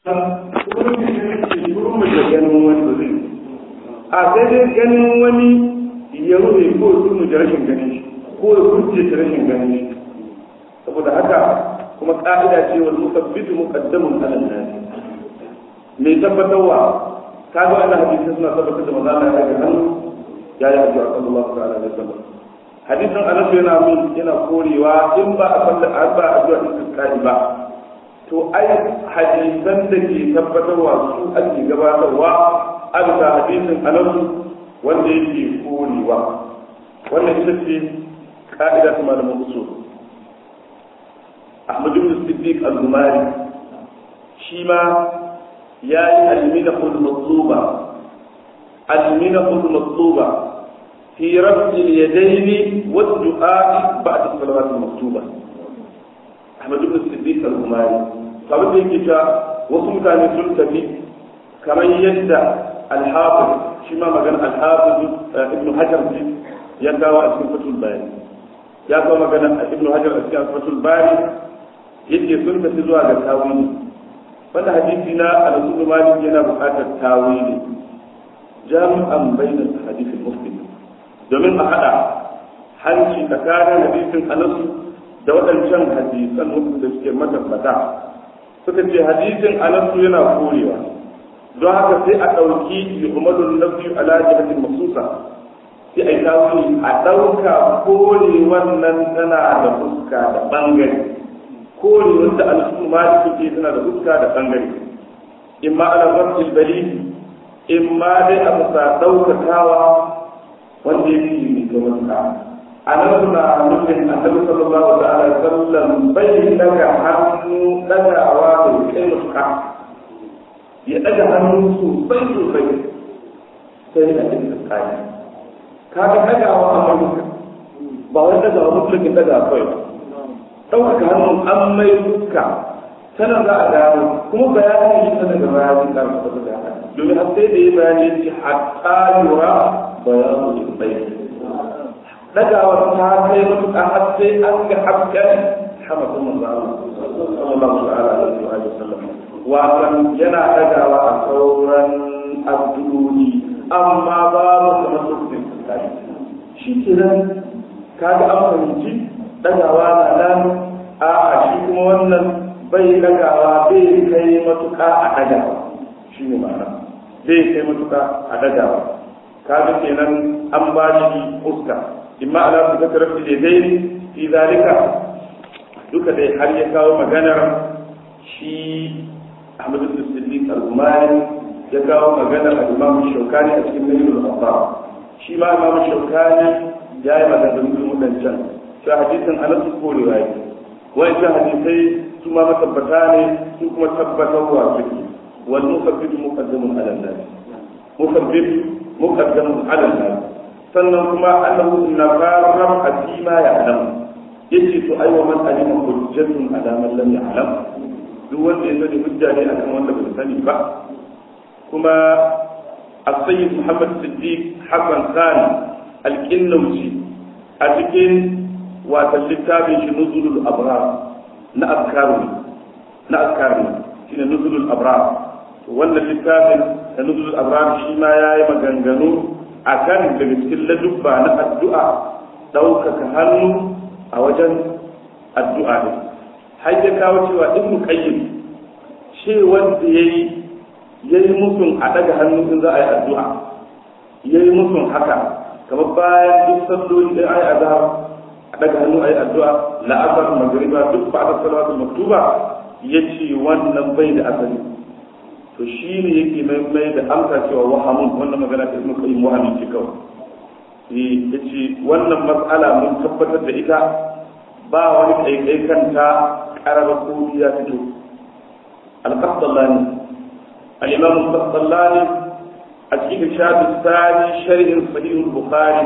kuma da ganin wani ba zai a sai dai ganin wani ya rufe ko su mu rashin ganin shi ko ya kurce ta rashin ganin shi saboda haka kuma ka'ida ce wal musabbitu muqaddamun ala nas mai tabbatarwa kaga wannan hadisi suna tabbatar da manzo Allah ya ga hannu ya yi addu'a sallallahu alaihi wasallam hadisin Anas yana mun yana korewa in ba a falla a ba addu'a istisqai ba to ai hadisan da ke tabbatarwa su ake gabatarwa a bisa hadisin Anas wanda yake korewa wannan ita ce ka'ida ta malamin usul Ahmad ibn Siddiq al-Gumari shi ma ya yi al-minahul matluba al-minahul matluba fi raf'i al-yadayn wa ad-du'a ba'da as-salawat al-maktuba Ahmad ibn Siddiq al-Gumari sabon da yake ta wasu mutane sun tafi kamar yadda al-Hafiz shi ma magana al-Hafiz ibn Hajar ya kawo a cikin Fathul Bari ya kawo magana ibn Hajar a cikin Fathul Bari yake sun tafi zuwa ga tawili wanda hadisi na al-rasul malik yana buƙatar tawili jami'an bainal hadith muslim domin a hada hanci tsakanin hadisin anas da waɗancan hadisan da suke matabbata suka ce hadisin anas yana korewa don haka sai a ɗauki yuhmadun nafi ala jihatin masusa sai a yi tawili a ɗauka kore wannan tana da fuska da ɓangare kore wanda al'umma maliki ke tana da fuska da bangare in ma ala zarfil balili in ma dai a bisa daukakawa wanda yake mai gabanka a nan suna nufin annabi sallallahu alaihi wasallam bai daga hannu dagawa da kai mutuka ya daga hannu sosai sosai sai a cikin tsakani kaga dagawa a manuka ba wani dagawa mutukin dagawa kawai ba ɗaukaka hannun an mai fuska tana za a gano kuma bayanin yi tana da bayanin karfafa da haka domin har sai da ya bayani ya ce hatta yura bayanin yin bai dagawa ta kai matuƙa har sai an ga hasken hamadun manzo sallallahu alaihi wa sallam wasan yana dagawa a sauran abduluni amma babu kamar lokacin tsari shi kenan kaga an fahimci dagawa na nan a shi kuma wannan bai dagawa bai kai matuka a dagawa shi ne ma'ana bai kai matuka a dagawa kaga kenan an ba shi fuska imma ala su kasar fi da dai fi zalika duka dai har ya kawo maganar shi Ahmad bin Siddiq al-Umari ya kawo maganar al-Imam Shawkani a cikin Nailul Awtar shi ma Imam Shawkani ya yi maganganun wadancan sai hadisin anas korewa yake wancan hadisai su ma matabbata ne su kuma tabbatarwa suke wal musabbit muqaddamun ala nas musabbit muqaddamun ala nas sannan kuma annahu nafarram asima ya alam yace to ai wa man alima hujjatun ala man lam ya'lam duk wanda ya sani hujja ne akan wanda bai sani ba kuma السيد محمد الصديق حسن خان الكنوجي أتكين watan littafin shi nuzulul abrar na afkaru na afkaru shine nuzulul abrar to wannan littafin da nuzulul abrar shi ma yayi maganganu akan daga cikin ladubba na addu'a ɗaukaka hannu a wajen addu'a ne har ya kawo cewa ibnu qayyim ce wanda yayi yayi musun a daga hannu in za a yi addu'a yayi musun haka kamar bayan duk salloli da ayi azhar daga hannu ayi addu'a la'asar magriba duk ba da salawatul maktuba yace wannan bai da asali to shine yake mai mai da amsa cewa wahamun wannan magana ta ibnu qayyim wahamin ce kawai eh yace wannan mas'ala mun tabbatar da ita ba wani kaikai kanta karaba ko ya fito al-qasdallani al-imam al-qasdallani a cikin shafi sani sharhin sahih al-bukhari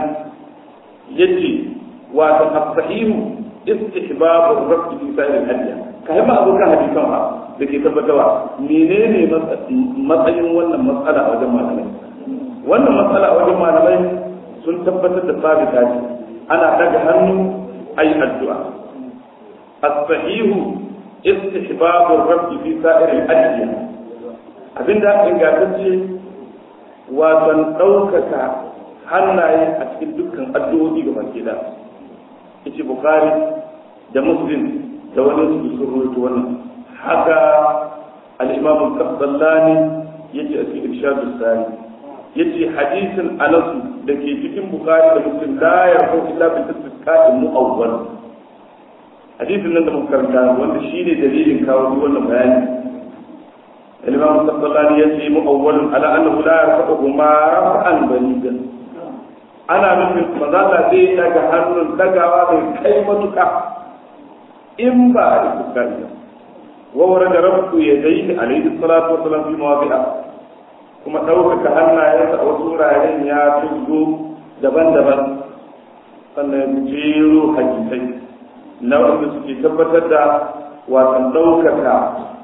yace wato as-sahihu istihbab ar-rabb fi sa'ir al-hadiya kai ma abokan hadisan ba da ke tabbatarwa menene matsayin wannan matsala a wajen malamai wannan matsala a wajen malamai sun tabbatar da sabita ce ana daga hannu ayi addu'a as-sahihu istihbab ar-rabb fi sa'ir al-hadiya abinda ingantacce wasan ɗaukaka hannaye a cikin dukkan addu'o'i ga baki da yace bukhari da muslim da wani su sun rawaito wannan haka al-imam al-qabbani yace a cikin irshadus sari yace hadisin anas da ke cikin bukhari da muslim la yarfu illa bi tasdiqatin mu'awwal hadisin nan da muka karanta wanda shine dalilin kawo wannan bayani الإمام الصلاني يأتي مؤول على أنه لا يرفعهما رفعا بليدا أنا من مزالة دي لك هنن لقوا من كلمتك إن بعد الكلمة وورد رفع يديه عليه الصلاة والسلام في مواضعها kuma ɗaukaka hannayensa a wasu wuraren ya tuzgo daban-daban sannan jero hadisai na wanda suke tabbatar da wasan ɗaukaka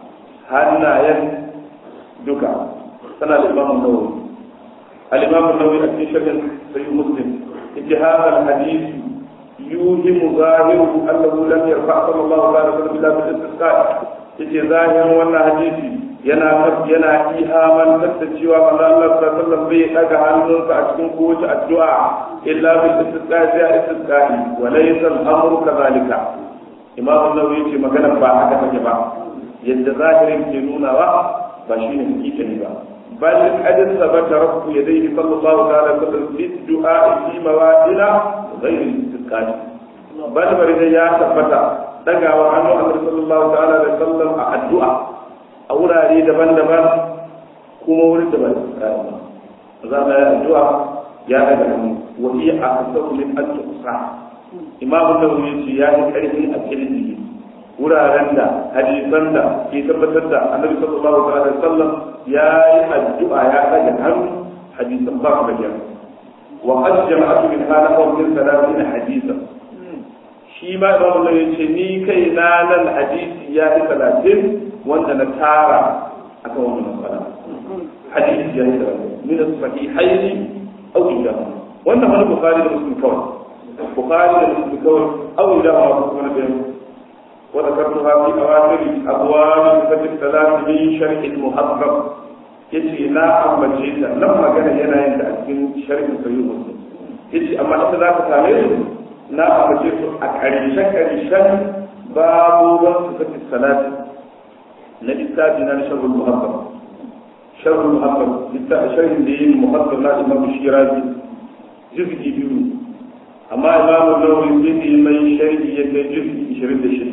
hannayen duka sana da imamu nawawi al-imamu nawawi a cikin sharhin sahih muslim yace hadha al-hadith yuhimu zahiru annahu lam yarfa sallallahu alaihi wasallam illa bil istisqa yace zahirin wannan hadisi yana yana ihaman da cewa manzo Allah sallallahu alaihi wasallam bai daga hannunsa a cikin kowace addu'a illa bil istisqa sai istisqa wa laysa al-amru kadhalika imamu nawawi yace magana ba haka take ba yadda zahirin ke nunawa ba shi ne hakikani ba bal qad sabata rabbu yadayhi sallallahu ta'ala alaihi wasallam fi du'a fi mawadila ghayr istiqali bal bari da ya tabbata dagawa hannu annabi sallallahu ta'ala alaihi wasallam a addu'a a wurare daban-daban kuma wurin da ba istiqali ba za mu yi addu'a ya daga hannu wa hiya aqsamu min at-tusa imamu nawawi ya yi karfi a kirji wuraren da hadisan da ke tabbatar da annabi sallallahu alaihi wasallam ya yi addu'a ya daga hannu hadisan ba su bayyana wa qad jama'atu min hada aw min salatin hadisan shi ma imam Allah ya ce ni kai na nan hadisi ya yi talatin wanda na tara akan wannan matsala hadisi ya yi talatin min as-sahihaini aw ila wannan wani bukhari da muslim kawai bukhari da muslim kawai aw ila ma kuma da وذكرتها في أواخر أبواب صفة الثلاث من شرح المحرم yace na ambace ta nan magana yana yin da a cikin sharhin sayyid muslim yace amma ita za ka same su na ambace su a ƙarshe ƙarshen babu sifati salati na littafi na sharhul muhabbab sharhul muhabbab littafi sharhin da yin muhabbab na imam shirazi juz'i biyu amma imamu nawawi sai da mai sharhi ya kai juz'i 26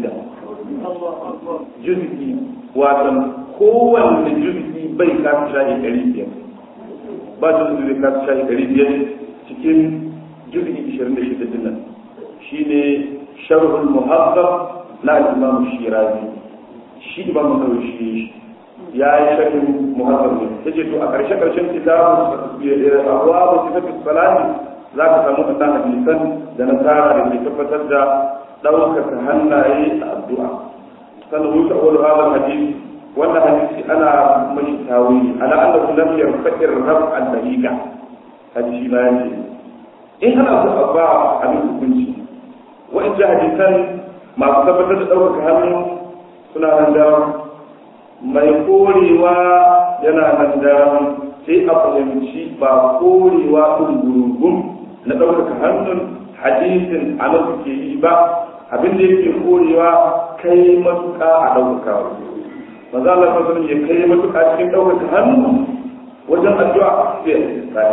juz'i wato kowanne juz'i bai kasu shahi ɗari biyar ba juz'i bai kasu shahi ɗari biyar cikin juz'i 26 din nan shine sharhul muhazzab na imamu shirazi shi imamu nawawi shi ya yi sharhin muhazzab ne yace to a ƙarshe ƙarshen kitabu abuwa sifatu salati za ka samu ɗan hadisan da na tsara da ke tabbatar da ɗaukaka hannaye a addu'a sannan wuce awal hadal hadisi wannan hadisi ana mashi tawili ala annahu lam yarfa'ir raf'an daqiqa hadisi ba yace in ana so a ba abin hukunci wa'in hadisan masu tabbatar da ɗaukaka hannu suna nan da mai korewa yana nan da sai a fahimci ba korewa ɗin na ɗaukaka hannun hadisin a nan suke yi ba abin da yake korewa kai matuƙa a ɗaukaka maza Allah sallallahu ya kai matuƙa cikin ɗaukaka hannu wajen addu'a sai ya tsaya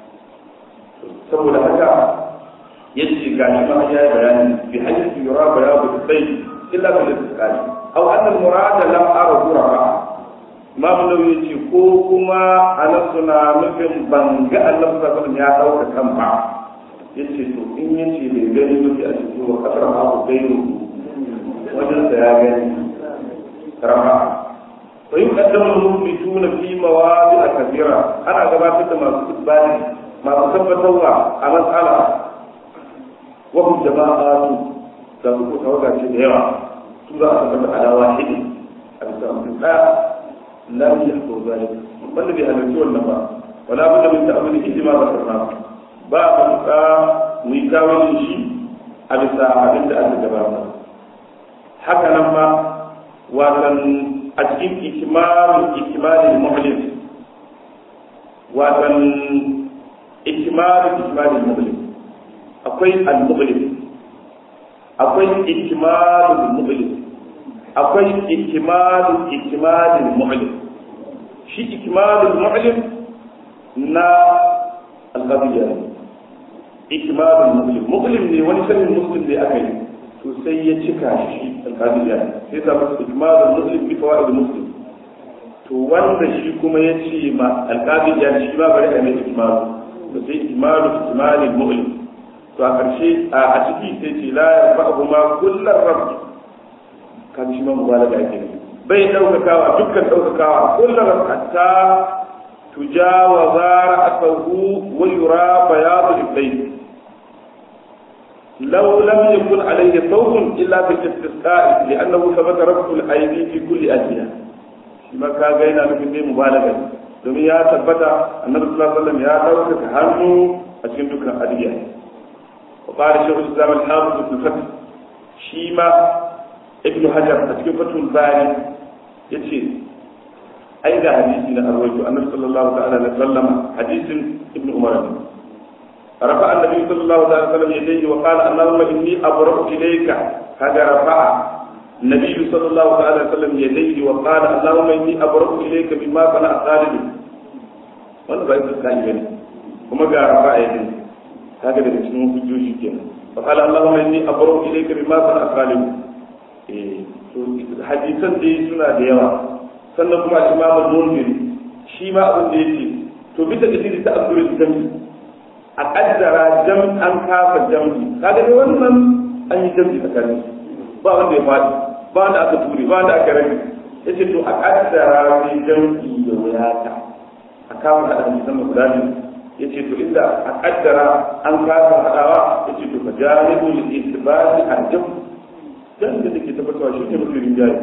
saboda haka yace ga shi ma ya yi bayani bi hadisi yura bayanu sai illa bil istiqali aw anna al murada lam ara qurra Imam Nawawi yace ko kuma anan suna nufin ban ga Allah sallallahu ya dauka kan ba yace to in yace bai gani ba sai a cikin wa kasar ma ku gairu wajen sa ya gani rama to yin kaddamu mutuna fi mawadi kabira ana gabatar da masu isbani masu tabbatarwa a matsala wa hum jama'atu da su tawaga ce da yawa su za a tabbata ala wahidi a bisa mutum ɗaya lam yahdu zalik wanda bai halarci wannan ba wala budda min ta'amuli ijma da karna ba a matuƙa mu yi kawai shi a bisa abin da aka gabata haka nan ma watan a cikin ikimalin ikimalin mu'lim watan ikimalin ikimalin mu'lim akwai al-mu'lim akwai ikimalin mu'lim akwai ikimalin ikimalin mu'lim shi ikimalin mu'lim na al-qadiyya ikimalin mu'lim mu'lim ne wani sanin muslim ne aka yi to sai ya cika shi al-qadiyya sai ta masa ikimalin muslim bi fawaid muslim to wanda shi kuma ya ce ma al-qadiyya shi ma bari a mai ikimalu to sai ikimalu ikimalin mu'lim to a ƙarshe a ciki sai ce la ya ba'u ma kullar rabbi kan shi ma mubalaga ake ne bai daukakawa dukkan daukakawa kullar hatta tujawaza ra'sahu wa yura bayadu al-bayt لو لم يكن عليه صوت الا في الاستسقاء لانه ثبت رفع الايدي في كل اجهه شما كاga yana nufin dai mubalaga domin ya tabbata annabi sallallahu alaihi wasallam ya dauka hannu a cikin dukkan adiya وقال شيخ الاسلام الحافظ ابن فتح شيما ابن حجر cikin fatul bari yace ai ga hadisi na arwayo annabi sallallahu ta'ala alaihi wasallam hadisin ibn umar رفع النبي صلى الله عليه وسلم يديه وقال اللهم اني ابرأ اليك هذا رفع النبي صلى الله عليه وسلم يديه وقال اللهم اني ابرأ اليك بما صنع خالد wannan ba ita kan gani kuma ga rafa yadin kaga daga cikin hujjoji kenan fa qala allahumma inni abru ilayka bima sana qalim eh to hadisan dai suna da yawa sannan kuma imam al-munziri shi ma abin da yake to bisa ga dini ta abdul jami a kaddara jam an kafa jami kaga dai wannan an yi jami tsakanin ba wanda ya fadi ba wanda aka ture ba wanda aka rage yace to a kaddara sai jami da wuyata a kawo da hadisan guda biyu ya ce to inda a kaddara an kasa haɗawa ya ce to ka jaribu li itibari arjam dan da take tabbatarwa shi ne mafi rinjaye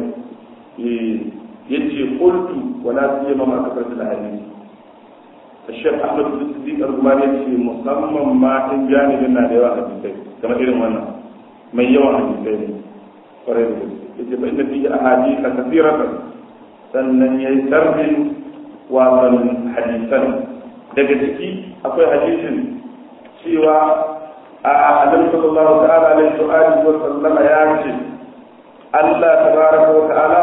ya ce qultu wa la siyama ma kasar da hadisi الشيخ احمد بن الصديق الرماني يقول musamman ma in janibin na da yawa hadisai kamar irin wannan mai yawan hadisai ne kwarai da gaske yace fa inna fihi ahadith kathiratan sannan yayi tarbin wasan hadisan daga ciki akwai hadisin cewa a annabi sallallahu ta'ala alaihi wa alihi wa sallama ya ce Allah tabaraka wa ta'ala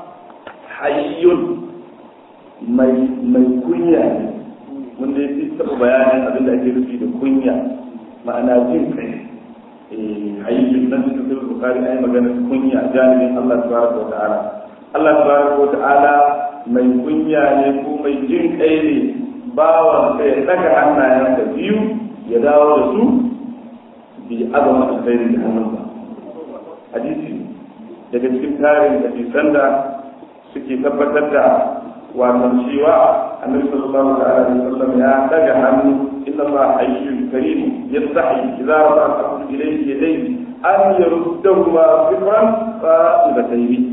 hayyun mai mai kunya ne wanda ya fi taɓa bayanin abin da ake nufi da kunya ma'ana jin kai eh hayyun nan da sai bukari ai magana kunya janibin Allah tabaraka wa ta'ala Allah tabaraka wa ta'ala mai kunya ne ko mai jin kai ne bawan sai ya daga hannayen da biyu ya dawo da su bi azama alkhairi da hannunsa hadisi daga cikin tarin hadisan da suke tabbatar da wannan cewa annabi sallallahu alaihi wasallam ya daga hannu inna Allah hayyun karim yastahi idza rafa'a al-abdu ilayhi yadayhi an yaruddahuma sifran qa'ibatayn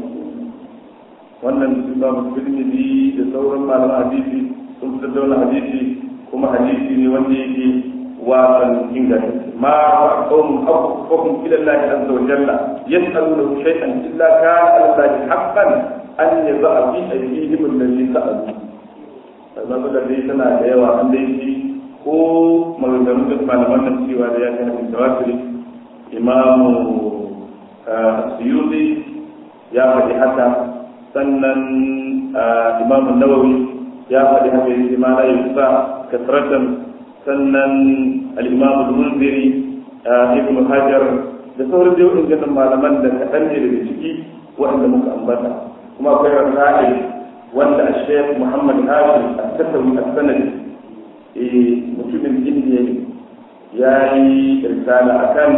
wannan imam tirmidhi da sauran malaman hadisi sun fitar da wani hadisi kuma hadisi ne wanda yake wasan inganta ma wa qawmun aqfahum ila Allah azza wa jalla yas'aluna shay'an illa kana Allah haqqan an yaza fi aydihim alladhi sa'alu amma da dai tana da yawa an dai shi ko maganganun da malaman nan cewa da ya kai hadisi tawakkuli imamu suyuti ya faɗi haka sannan imam nawawi ya faɗi haka yake ma la yusa kasratan sannan al-imam al-munziri ibn hajar da sauran dai wadannan malaman da kaɗan ne daga ciki waɗanda muka ambata kuma akwai rasail wanda al-shaykh muhammad hashim at-tasawi as-sanadi mutumin indiya ne ya yi risala akan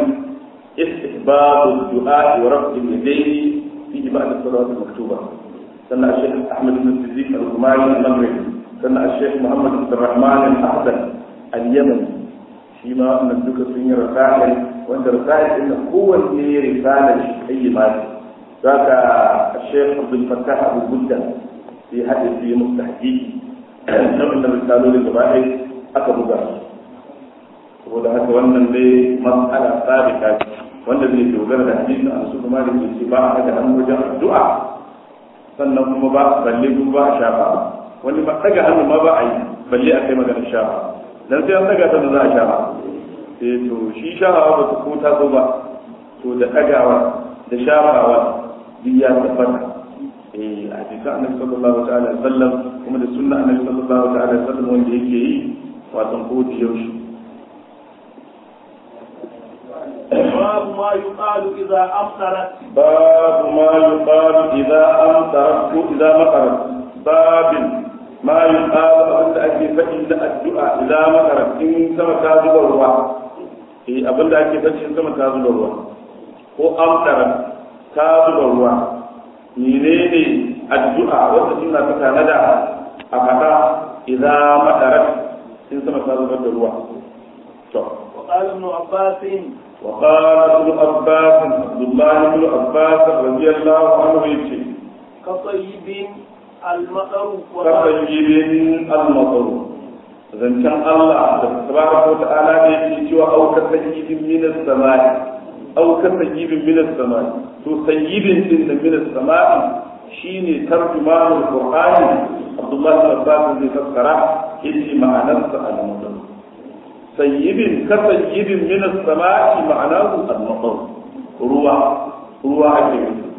istihbab du'a wa raf'i yadayhi في بعض الصلوات المكتوبة سنة الشيخ أحمد بن الصديق الغماري المغربي سنة الشيخ محمد بن الرحمن الأحسن اليمني فيما نبدوك سنة رسائل وأنت رسائل إن هو اللي رسالة أي مال ذاك الشيخ عبد الفتاح أبو بلدة في حديث في مستحقيق نوع من الرسالة للجماعة أكبر saboda haka wannan dai matsala sabita wanda zai dogara da hadisin a su kuma da ke ce ba a daga hannu wajen addu'a sannan kuma ba balle kuma ba a shafa wani ba daga hannu ma ba a yi balle a kai maganar shafa dan sai an daga sannan za a shafa eh to shi shafawa ba ta ko ta zo ba to da dagawa da shafawa duk ya tabbata eh a cikin annabi sallallahu ta'ala alaihi wasallam kuma da sunna annabi sallallahu ta'ala alaihi wasallam wanda yake yi wato ko da yaushe باب ما يقال إذا أمطرت باب ما يقال إذا أمطرت إذا مطرت باب ما يقال أبدا أكي فإن الدعاء إذا مطرت إن سما تازل الروا إيه أبدا أكي فإن سما تازل الروا ko amtara ta zuba ruwa menene addu'a wanda suna ta tanada a fata idan madarat in sama ta zubar da ruwa to وقال ابن عباس وقال ابن عباس عبد الله بن عباس رضي الله عنه يجي كطيب المطر كطيب المطر zancen Allah da tabaraka wa ta'ala da yake cewa au ka sayyibin min as-samai au ka sayyibin min as-samai to sayyibin din da min as-samai shine tarjumanul qur'ani Abdullah bin Abbas zai fassara yace ma'anarsa al-mutum sayyibin ka sayyibin min as-sama'i ma'anahu al-matar ruwa ruwa ake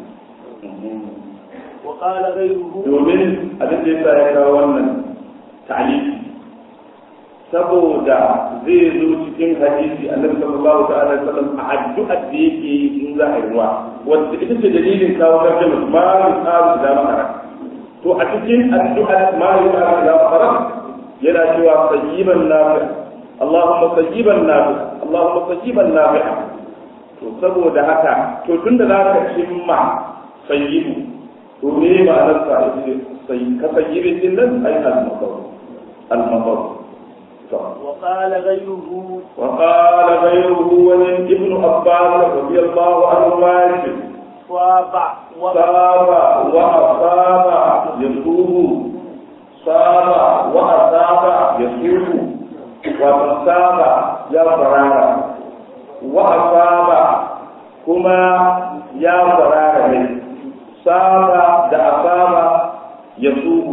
wa qala ghayruhu domin abin da yasa ya kawo wannan ta'liqi saboda zai zo cikin hadisi annabi sallallahu ta'ala alaihi wasallam a addu'ar da yake yi in za a yi ruwa wanda ita ce dalilin kawo tarjuma ma yuqalu da makara to a cikin addu'ar ma yuqalu da makara yana cewa sayyiban nafi' اللهم صيبا نافعا اللهم صيبا نافعا to saboda haka to tunda za ka cimma sayyibu to me ma'anar sa ita sai ka sayyibin din nan ai al-maqam al-maqam to وقال غيره wa qala ghayruhu wa ibn abbas radiyallahu anhu ma yace صاب saba wa asaba yasubu saba wa asaba yasubu wato saba ya farara wa asaba kuma ya farara ne saba da asaba ya suhu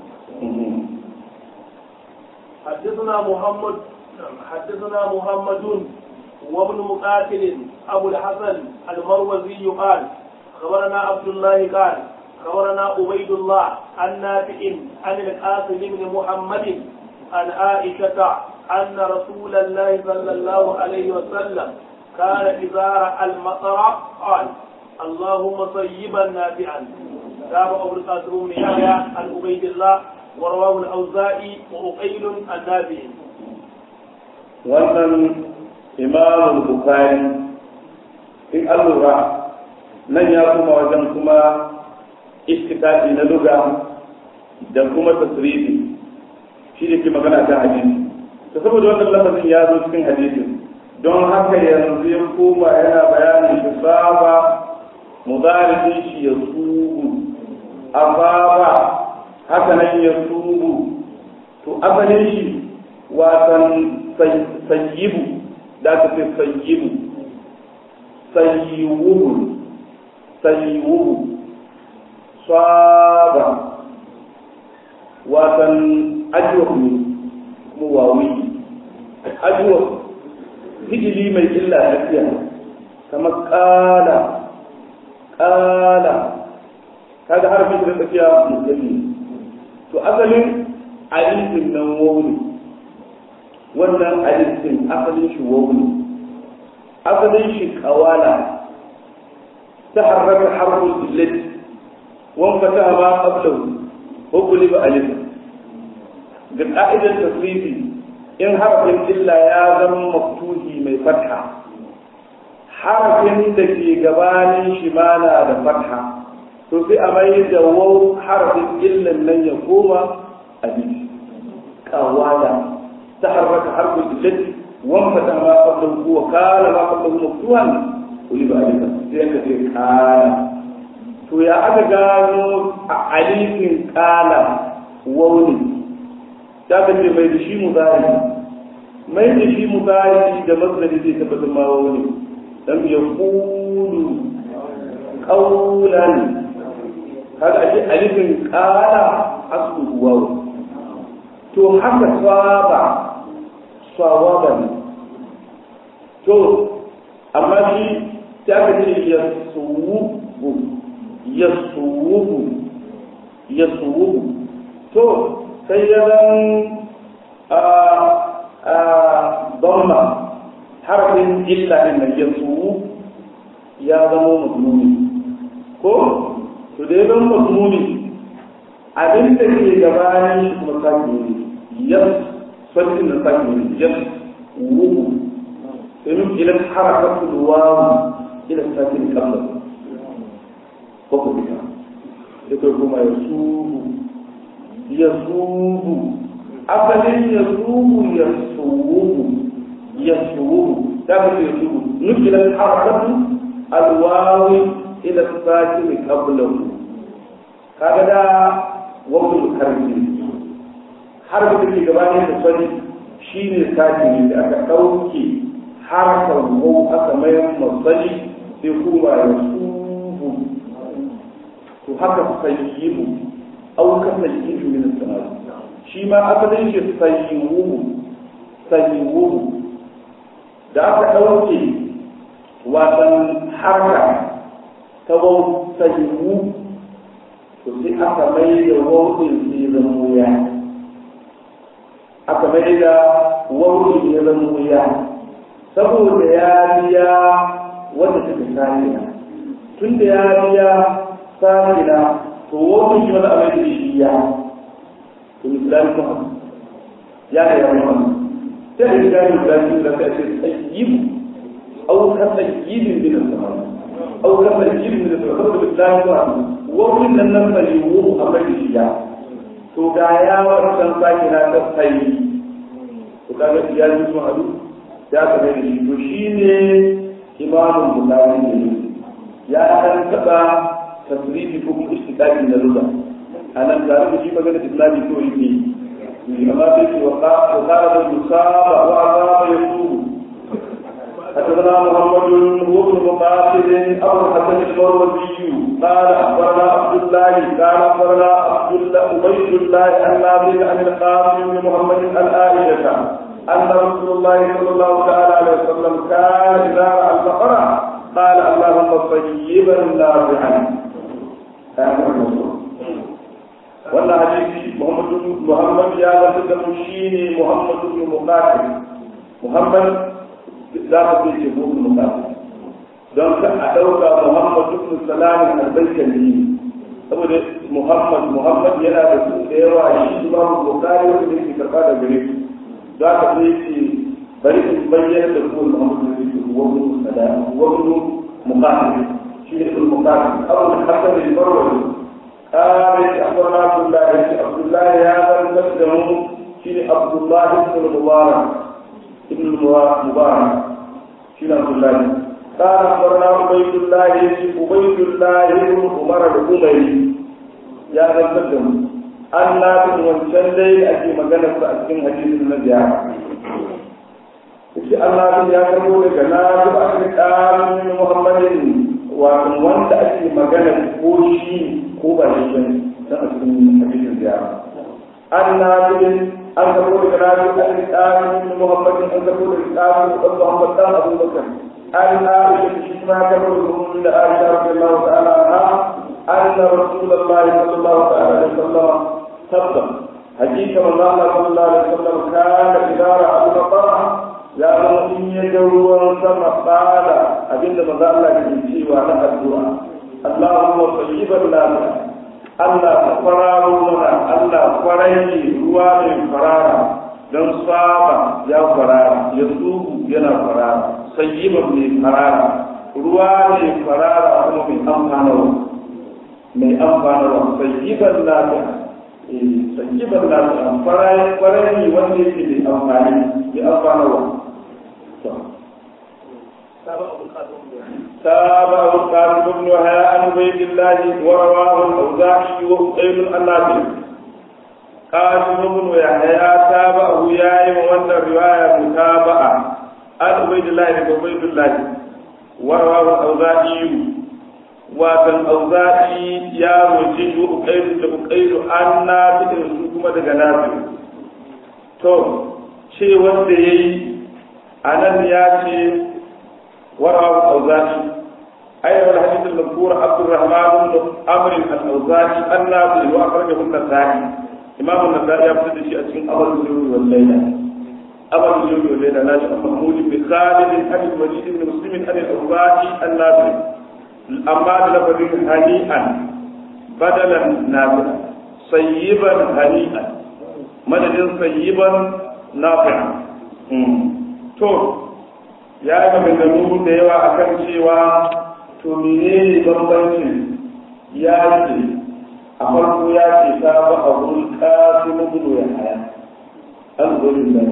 حدثنا محمد حدثنا محمد وابن مقاتل أبو الحسن المروزي قال خبرنا عبد الله قال خبرنا عبيد الله عن نافع عن القاسم بن محمد عن عائشة أن رسول الله صلى الله عليه وسلم كان إذا رأى المطر قال اللهم صيبا نافعا تابع أبو القاسم بن يحيى عن عبيد الله ورواه الأوزاعي وأقيل النافع wannan imamul bukari in an lura nan ya kuma wajen kuma istikati na luga da kuma tasirifi shi da ke magana kan hadisi ta saboda wannan lafazin ya zo cikin hadisin don haka yanzu ya koma yana bayanin shi saba mudarifin shi ya sugu asaba haka nan ya sugu to asalin shi watan sayyibu da aka ce sayyibu sayyiwuhu sayyiwuhu saba watan ajiyar ne kuma wawi ajiyar hijili mai illa tafiya kamar kala kala kaga harfin da tafiya musulmi to asalin alifin nan wawuni wannan alifin asalin shi wawuni asalin shi kawala ta harraka harfin illati wanka ta ma qablahu hukuli ba alif ga ka'idar tasrifi in harafin illa ya zama maftuhi mai fatha harafin da ke gabanin shi ma na da fatha to sai a mai da waw harafin illan nan ya koma alif kawala taharraka harfin illati wanka ta ma qablahu wa kana ma qablahu maftuhan kuli ba alif sai ka ce kana to ya aka gano a alifin kala wauni ta ka ce mai da shi muzari mai da shi muzari da mazari zai tabbatar ma wauni dan ya kulu kaulan kaga ake alifin qala aslu waw to haka saba sawaba ne to amma shi ta ka ce yasuwu yasuwu yasuwu to sai ya zan a a dhamma harfin illa din nan yasuwu ya zama mazmuni ko to da ya zama mazmuni abin da ke gabanin shi kuma sake ne yas sarkin da sake ne yas wuhu domin idan harakatu da wawu ila sake ne kamar ko ku bita da kai kuma ya suhu ya suhu asalin ya suhu ya suhu ya suhu da ka ce suhu nukilan harakatu alwawi ila sake ne kablahu kaga da wawul harfi harfi da ke gabanin da sani shi ne sake da aka ɗauke harkar wau aka mayar masali sai kuma ya suhu to haka sayyibu au ka sayyibu min samai shi ma asalin shi sayyibu sayyibu da aka ɗauke wasan harka ta wau sayyibu to sai aka mai da wautin sai zama wuya aka mai da wautin ya zama wuya saboda ya biya wanda take saniya tun da ya biya saniya to wautin shi wanda abin da shi ya to misali kuma ya da ya muhammad sai da gani misali da ka ce tsayyib au ka tsayyibin bin al-zaman au ka tsayyibin bin al-zaman misali kuma wurin nan nan bai wu a mai shiya to ga ya wannan sake na ta tsayi to kaga ya ji su hadu ya ka mai shi to shine imamun bukhari ne ya dan taba tasrifi ko kuma istiqaqi na lugha anan da rubu shi magana islami to yake amma sai ce wa qala da musaba wa azaba yasubu حدثنا محمد هو بن مقاتل ابو الحسن المروزي قال اخبرنا عبد الله قال اخبرنا عبد الله عبيد الله عن نافع عن القاسم بن محمد الآية ان رسول الله صلى الله تعالى عليه وسلم كان اذا راى البقره قال اللهم طيبا نافعا wannan hadisi Muhammad Muhammad ya zama da shine Muhammad ibn Muqatil Muhammad za ka fi ce mutum mukafi don ka a ɗauka muhammad ibn salam al-baykali saboda muhammad muhammad yana da su da yawa shi ba mu bukari wanda yake karɓa da gare su za ka fi ce bari in bayyana da kuma muhammad da yake wa ibn salam wa ibn mukafi shi ne ibn mukafi abu da hasan al-marwazi قال أخبرنا عبد الله عبد الله هذا المسلم شيء عبد الله بن المبارك ابن المبارك شين عبد الله قال أخبرنا عبيد الله عبيد الله بن عمر الأمري يا رب an na bin wancan dai ake magana su a cikin hadisin na biya shi Allah bin ya karbo daga na zuba a cikin ƙarin Muhammadin wato wanda ake magana ko shi ko ba shi bane dan a cikin hadisin biya an na bin an karbo daga na zuba a cikin ƙarin Muhammadin an karbo daga ƙarin ɗan Muhammad dan Abu Bakar an Aisha shi ma karbo da Aisha radiyallahu ta'ala anha أن رسول الله صلى الله عليه وسلم تبدأ حديث من الله صلى الله عليه وسلم كان إذا رأى المطاع يا إن يدعو سما قال أبين من الله يجي وأنا الدعاء اللهم طيبا لنا Allah ka fararo mana Allah kwarai ruwa mai farara don saba ya farara ya tsubu yana farara sayyiban mai farara ruwa mai farara kuma mai amfanarwa mai amfanarwa sayyiban lafiya sayyiban lafiya farai farai wanda yake mai amfani mai amfanarwa تابع القاسم بن وهاء عن عبيد الله ورواه الاوزاعي وقيل النافع قاسم بن يحيى تابعه يا وان الروايه متابعه عن عبيد الله بن عبيد الله ورواه الاوزاعي watan auza'i ya roji wa ukairu da ukairu an na su kuma daga nafi to ce wanda ya yi a nan ya ce warawa auza'i أيها الحديث المذكور عبد الرحمن بن عمرو الأوزاعي النافع وأخرجه النسائي إمام النسائي يبتدي شيء اسمه أبو الجود والليلة أبو الجود والليلة ناشئ محمود بن خالد عن الوليد بن مسلم عن الأوزاعي النافع أما لفظ هنيئا بدلا نافعا صيبا هنيئا مدد صيبا نافعا to ya yi maganganu da yawa akan cewa to menene bambancin ya ce a farko ya ce ta ba a wurin kasu na gudu ya haya an gudun da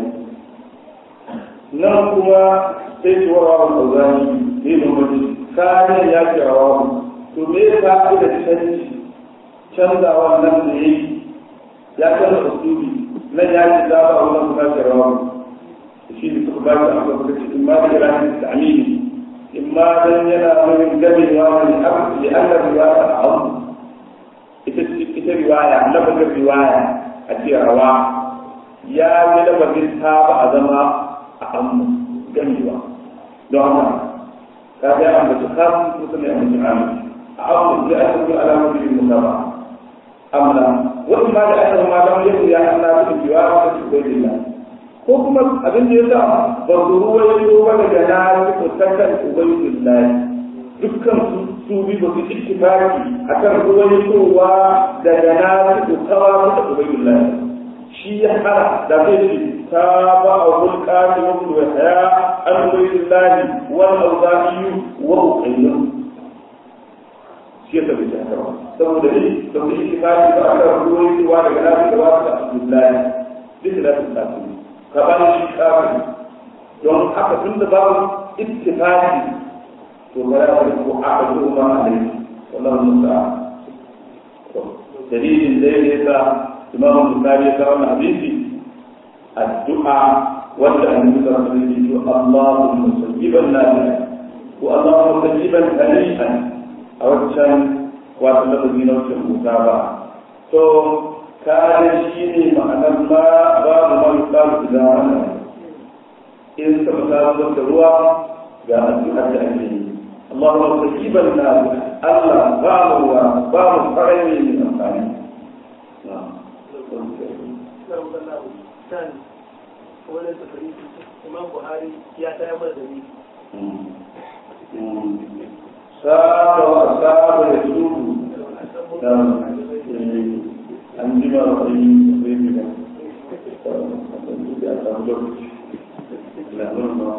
nan kuma sai ce wa wa kauzani ne bambanci kayan ya ce wa to me ya ta da canji canzawa nan da ya yi ya canza usuli nan ya ce ta ba a wurin kasu ya wa shi ne suka ba shi a kan in ma da ranar da amini إما أن ينا من دم ومن أبد لأن الرواية أعظم إذا رواية لفظ الرواية أتي رواة يا من لفظ التابع أزما أعظم جميلة دعنا كذا أن تخاف مثل أن تعمل أعظم لأنه على وجه المتابعة أم لا وإما لأنه ما لم يكن يعني أن في الرواية في الله ko kuma abin da ya sa ba su ruwaito ba daga na su takan ubaidullahi dukkan su su bi ba su ittifaki akan ruwaitowa daga na su tawa da ubaidullahi shi ya hana da zai ce ta ba a hulka da mutu wa haya an ubaidullahi wal auza'iyu wa uqayyu shi ya tabbata haka ba saboda ne da su ittifaki ba akan ruwaitowa daga na su tawa da abdullahi duk da su tafi gaban shi kafin don haka tun da babu ittifaqi to ba ya bari ko aka zo ma alai wallahu musta'an to dalilin da yake sa imam bukhari ya kawo hadisi addu'a wanda annabi sallallahu alaihi wasallam ya ce Allahumma sayyiban nafi'an wa Allahumma sayyiban hani'an a wancan wato lafazi na wancan musaba to kare shi ne ma'anar ma babu ma yuqalu idan ana in sama ta zuwa da ruwa ga addu'ar da ake yi Allahumma sayyiban na Allah ba mu ruwa ba mu farani mai amfani Imam Buhari ya tayar mana da ni. Saba wa saba ya tudu. an ji ma wani zai fi ba a samu lokaci lalun ma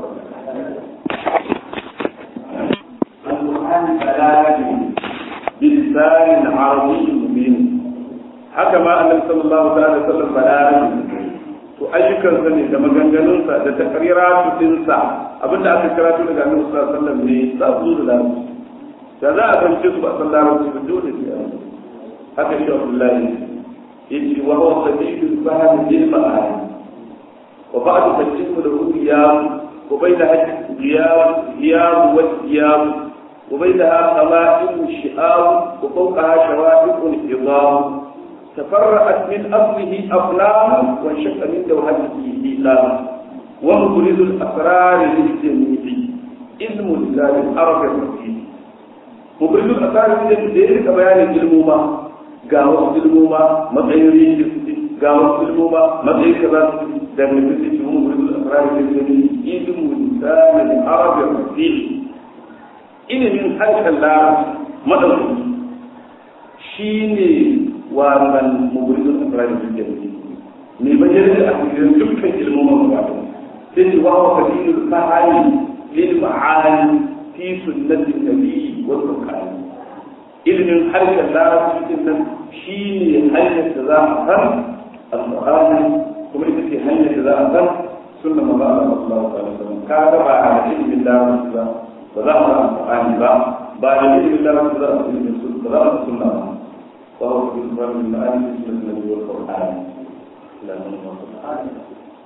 القرآن بلاغي بلسان عربي مبين haka ma annabi sallallahu alaihi wasallam balaغi to ayyukan sa ne da maganganun sa da takriratu din sa abinda aka karatu daga annabi sallallahu alaihi wasallam ne za su da larabci da za a gamce su ba san larabci ba dole ne haka shi Abdullahi يجي وهو سبيل الفهم للمعاني وبعد تجسم له غياب وبينها غياب غياب والثياب وبينها خمائم شئام وفوقها شوائب عظام تفرعت من اصله اقلام وانشق من دوحته ايلام ومبرز الاسرار للجميع علم لله الارض الرفيع مبرز الاسرار للجميع بيان العلم ga wasu ilmoma matsayin rikin su ga wasu ilmoma matsayin kaza su da mai bisa ci mun gudu da fara da gani ilmu lisanin arabiyar fasili ilimin harshen larabci madauki shi ne wannan mugurin da fara da gani ne bayyana da asirin dukkan ilmoman gaba sai ce wa wa fadilul fa'ali lil ma'ani fi sunnatin nabi wa qur'ani ilimin harshen larabci din nan shi ne hanyar da za a san alƙur'ani kuma ita ce hanyar da za a san sunna manzo Allah sallallahu alaihi wasallam ka ga ba a ilimin larabci ba ba za a san alƙur'ani ba ba da ilimin larabci za a san ilimin sunna ba za a san sunna ba wa huwa fi al-ma'ani fi sunnati wal qur'an la ilaha illa